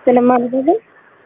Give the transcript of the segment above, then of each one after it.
ይስጥልኝ ማለት ነው።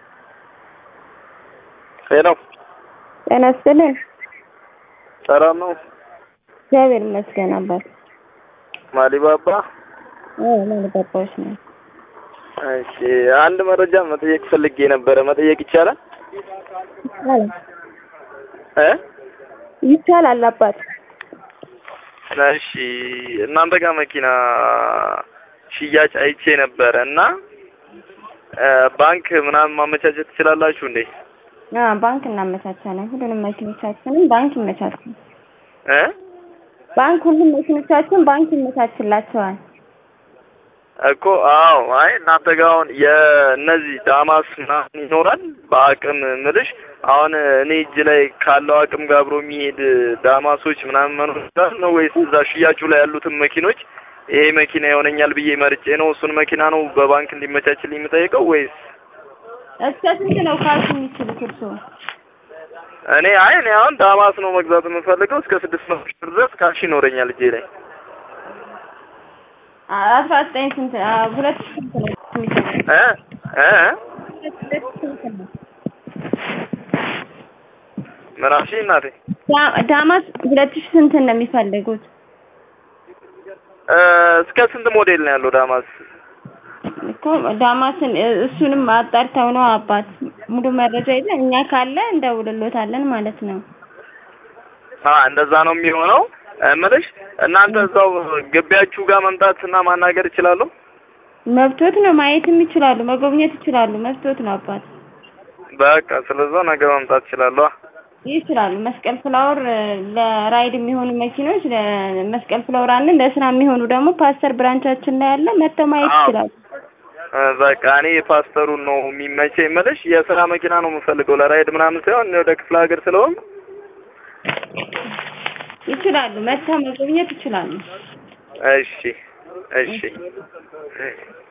ሄሎ ጤና ይስጥልኝ። ሰላም ነው? እግዚአብሔር ይመስገን አባት። ማሊባባ አዎ ማሊባባዎች ነው። እሺ፣ አንድ መረጃ መጠየቅ ፈልጌ ነበረ። መጠየቅ ይቻላል? ይቻላል እ ይቻላል አባት። እሺ፣ እናንተ ጋር መኪና ሽያጭ አይቼ ነበረ እና እ ባንክ ምናምን ማመቻቸት ትችላላችሁ እንዴ? አዎ ባንክ እናመቻቻለን። ሁሉንም መኪኖቻችንን ባንክ ይመቻቻል። እ ባንክ ሁሉም መኪኖቻችን ባንክ ይመቻችላቸዋል። እኮ አዎ። አይ እናንተ ጋር አሁን የእነዚህ ዳማስ ምናምን ይኖራል በአቅም ምልሽ አሁን እኔ እጅ ላይ ካለው አቅም ጋር አብሮ የሚሄድ ዳማሶች ምናምን መኖር ይችላል ነው ወይስ እዛ ሽያጩ ላይ ያሉትን መኪኖች ይሄ መኪና ይሆነኛል ብዬ መርጬ ነው እሱን መኪና ነው በባንክ እንዲመቻችልኝ የምጠይቀው ወይስ እስከ ስንት ነው ካሽ የሚችሉት እርስዎ? እኔ አይ እኔ አሁን ዳማስ ነው መግዛት የምፈልገው እስከ ስድስት መቶ ሺህ ብር ድረስ ካሽ ይኖረኛል እጄ ላይ አስራ ዘጠኝ ስንት አ፣ ሁለት ሺህ ስንት ነው የሚችሉት? እ እ ሁለት ሺህ ስንት ነው? ምን አልሽኝ እናቴ? ዳ- ዳማስ ሁለት ሺህ ስንት ነው የሚፈልጉት? እ እስከ ስንት ሞዴል ነው ያለው ዳማስ? እኮ ዳማስን እ- እሱንም አጣርተው ነው አባት ሙሉ መረጃ የለን እኛ ካለ እንደውልሎታለን ማለት ነው። አ እንደዛ ነው የሚሆነው። እምልሽ እናንተ እዛው ግቢያችሁ ጋር መምጣት እና ማናገር እችላለሁ? መብቶት ነው ማየትም ይችላሉ፣ መጎብኘት ይችላሉ። መብቶት ነው አባት በቃ ስለዛ ነገ መምጣት እችላለሁ። ይችላሉ። መስቀል ፍላወር እ፣ ለራይድ የሚሆኑ መኪኖች ለመስቀል ፍላወር አለን። ለስራ የሚሆኑ ደግሞ ፓስተር ብራንቻችን ላይ ያለ መጥተው ማየት አዎ። ይችላሉ። እ በቃ እኔ የፓስተሩን ነው የሚመቸኝ። እምልሽ የስራ መኪና ነው የምፈልገው ለራይድ ምናምን ሳይሆን እኔ ወደ ክፍለ ሀገር ስለሆን ይችላሉ። መጥተው መጎብኘት ይችላሉ። እሺ እሺ